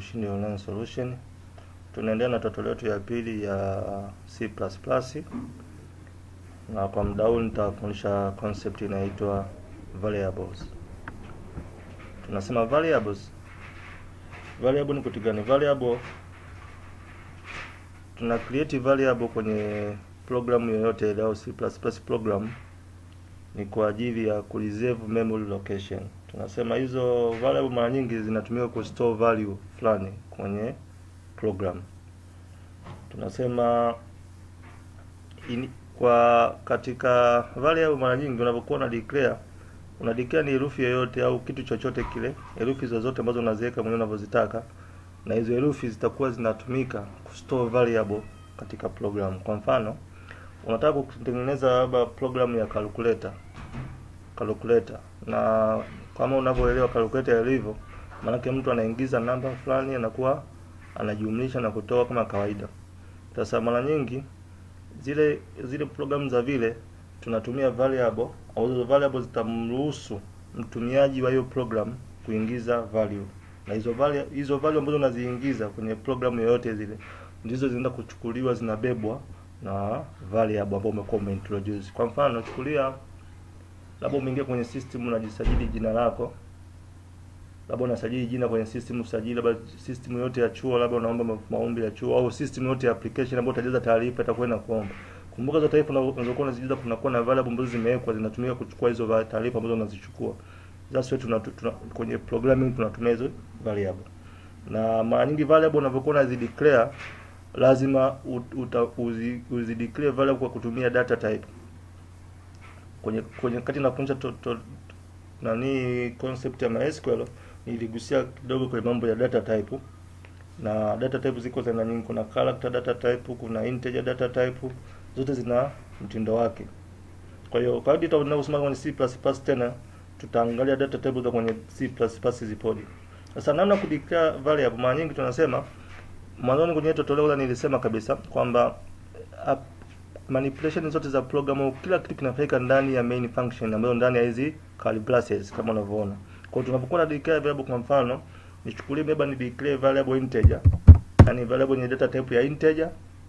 Ushindi Online Solution. Tunaendelea na tutorial yetu ya pili ya C++. Na kwa muda huu nitafundisha concept inaitwa variables. Tunasema variables. Variable ni kitu gani? Variable tuna create variable kwenye programu yoyote ile au C++ program ni kwa ajili ya kureserve memory location. Tunasema hizo variable mara nyingi zinatumika ku store value fulani kwenye program. Tunasema in, kwa katika variable mara nyingi unapokuwa una declare una declare ni herufi yoyote au kitu chochote kile, herufi zozote ambazo unaziweka mwenyewe unavyozitaka, na hizo herufi zitakuwa zinatumika ku store variable katika program. Kwa mfano, unataka kutengeneza labda program ya calculator calculator, na kama unavyoelewa calculator ilivyo, maanake mtu anaingiza namba fulani anakuwa anajumlisha na kutoa kama kawaida. Sasa mara nyingi zile zile programu za vile tunatumia variable au hizo variable zitamruhusu mtumiaji wa hiyo program kuingiza value, na hizo value hizo value ambazo unaziingiza kwenye programu yoyote zile ndizo zinaenda kuchukuliwa zinabebwa na variable ambayo umekuwa umeintroduce. Kwa mfano, chukulia labda umeingia kwenye system unajisajili jina lako, labda unasajili jina kwenye system usajili, labda system yote ya chuo, labda unaomba maombi ya chuo au system yote ya application ambayo utajaza taarifa itakuwa inakuomba. Kumbuka hizo taarifa unazokuwa unazijaza, kunakuwa na variable ambazo zimewekwa zinatumika kuchukua hizo taarifa ambazo unazichukua. That's why tuna, tuna, kwenye programming tunatumia hizo variable. Na mara nyingi variable unavyokuwa unazideclare lazima uta, uzi, uzi declare variable kwa kutumia data type. Kwenye kwenye kati nafundisha to, to, nani concept ya MySQL niligusia kidogo kwenye mambo ya data type. Na data type ziko za aina nyingi, kuna character data type, kuna integer data type, zote zina mtindo wake. Kwa hiyo kadri tunavyosoma kwenye C++ tena tutaangalia data type za kwenye C++ zipoje. Sasa namna kudeclare variable, mara nyingi tunasema mwanzoni kwenye tutorial nilisema kabisa kwamba manipulation zote za program, kila kitu kinafanyika ndani ya main function ambayo ndani ya hizi curly braces kama unavyoona. Kwa hiyo tunapokuwa na declare variable, kwa mfano nichukulie beba ni declare variable integer, yani variable yenye data type ya integer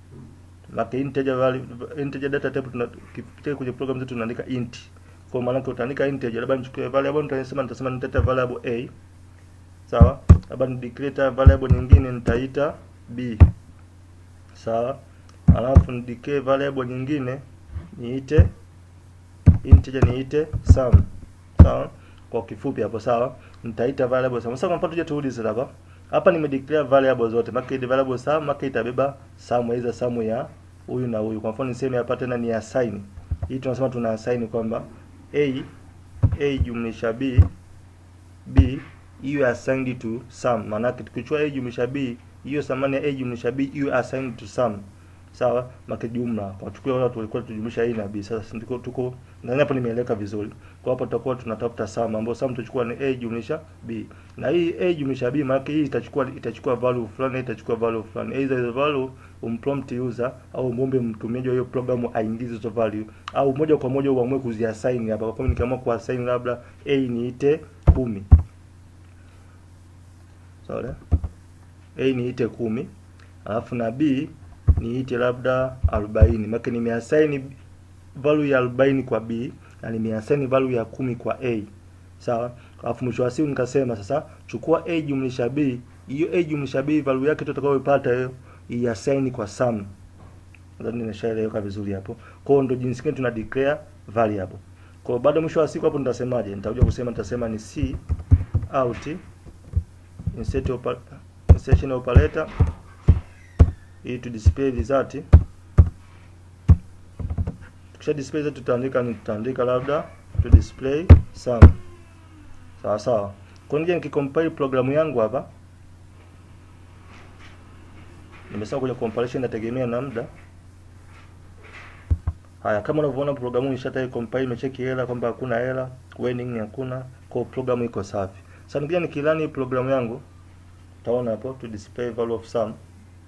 maka integer value, integer data type tunakipitia kwenye program zetu tunaandika int. Kwa maana yake utaandika integer, labda nichukue variable nitasema nitasema nitata variable a sawa, labda ni declare variable nyingine nitaita b sawa, alafu ni declare variable nyingine niite integer niite sum sawa, kwa kifupi hapo sawa, nitaita variable sum. Sasa kwa mfano tuje turudi sasa hapa hapa nime declare variable zote, maka ile variable sum maka itabeba sum hizo sum ya huyu na huyu. Kwa mfano niseme hapa tena ni assign. Hii tunasema tuna assign kwamba a a jumlisha b b iwe assigned to sum. Maana yake tukichukua a jumlisha b, hiyo thamani ya a jumlisha b iwe assigned to sum. Sawa? Maka jumla. Kwa tukio watu walikuwa tujumlisha a na b. Sasa tuko tuko ndani hapo nimeeleka vizuri. Kwa hapo tutakuwa tunatafuta sum ambayo sum tutachukua ni a jumlisha b. Na hii a jumlisha b maana hii itachukua itachukua value fulani, itachukua value fulani. Either hizo value umprompt user au muombe mtumiaji wa hiyo programu aingize hizo value au moja kwa moja uamue kuziassign hapa. Kwa mfano nikiamua kuassign labda a niite 10. Sorry. A niite 10. Alafu na b niite labda 40. Maana nimeassign value ya 40 kwa b na nimeassign value ya kumi kwa a. Sawa? Alafu mwisho wa siku nikasema sasa chukua a jumlisha b, hiyo a jumlisha b value yake tutakayopata hiyo iassign kwa sum. Nadhani nimeshaeleweka vizuri hapo. Kwa hiyo ndio jinsi gani tuna declare variable. Kwa hiyo baada mwisho wa siku hapo nitasemaje? Nitakuja kusema nitasema ni c out insert opa, insertion operator ili to display result. Tukisha display result tutaandika ni tutaandika labda to display sum. Sawa sawa. Kwa nje nikikompile programu yangu hapa nimesema kuja compilation inategemea na muda. Haya, kama unavyoona programu ishatai compile, imecheki error kwamba hakuna error, warning hakuna, kwa programu iko safi. Sasa nikija nikilani programu yangu utaona hapo to display value of sum.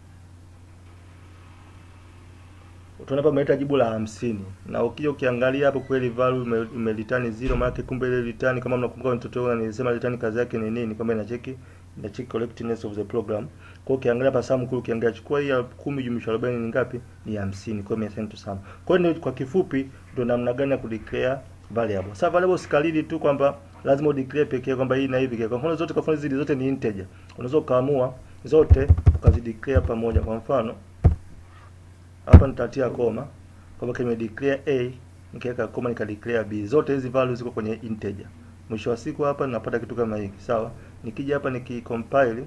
Utaona hapa imeleta jibu la hamsini na ukija ukiangalia hapo kweli value imereturn zero, maana kumbe ile return kama mnakumbuka mtoto wangu nilisema return kazi yake ni nini, kwamba inacheki ina check correctness of the program. Kwa hiyo ukiangalia hapa sum kule, ukiangalia chukua hii ya 10 jumlisha 40 ni ngapi? Ni 50. Kwa hiyo imeassign to sum. Kwa hiyo kwa kifupi ndio namna gani ya kudeclare variable. Sasa variable sikalili tu kwamba lazima udeclare pekee kwamba hii na hivi. Kwa mfano zote kwa mfano zile zote ni integer. Unaweza ukaamua zote ukazideclare pamoja. Kwa mfano hapa nitatia koma kwamba kime declare a nikaweka koma nikadeclare b. Zote hizi values ziko kwenye integer. Mwisho wa siku hapa ninapata kitu kama hiki, sawa? Nikija hapa nikicompile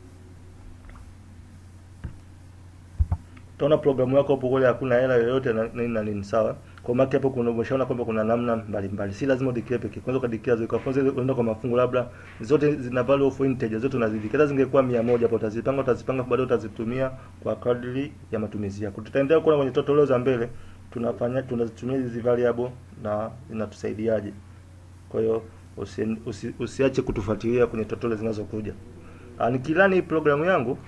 utaona programu yako hapo kule hakuna error yoyote na nini na nini, sawa? Kwa maana hapo kuna umeshaona kwamba kuna namna mbalimbali. Si lazima udeclare pekee. Kwanza ukadeclare zote. Kwa mfano unaenda kwa mafungu labda zote zina value of integer zote unazideclare. Zingekuwa 100 hapo utazipanga utazipanga baadaye utazitumia kwa kadri ya matumizi yako. Tutaendelea kuona kwenye tutorial za mbele tunafanya tunazitumia hizi variable na zinatusaidiaje. Kwa hiyo usi, usi, usiache kutufuatilia kwenye tutorial zinazokuja. Ah, nikilani programu yangu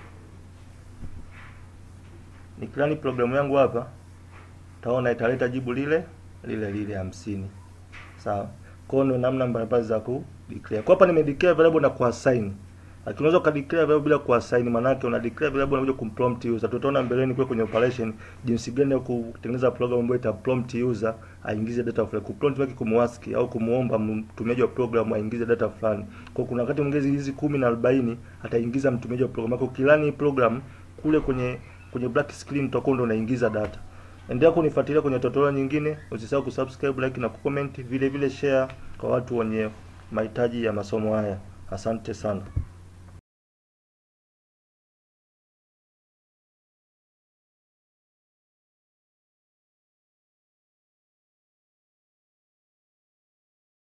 nikilani programu yangu hapa taona italeta jibu lile lile lile hamsini. Sawa. Kwa hiyo namna mbalimbali za ku declare. Kwa hapa nime declare variable na kuassign. Lakini unaweza ka declare variable bila kuassign, maana yake una declare variable unakuja kumprompt user. Tutaona mbeleni kule kwenye operation jinsi gani ya kutengeneza program ambayo ita prompt user aingize data fulani. Ku prompt wake kumuask au kumuomba mtumiaji wa program aingize data fulani. Kwa kuna wakati mwingine hizi 10 na 40 ataingiza mtumiaji wa program yako. Ukilani program kule kwenye kwenye black screen utakuwa ndo unaingiza data. Endelea kunifuatilia kwenye tutorial nyingine, usisahau kusubscribe, like na kucomment, vile vile share kwa watu wenye mahitaji ya masomo haya. Asante sana.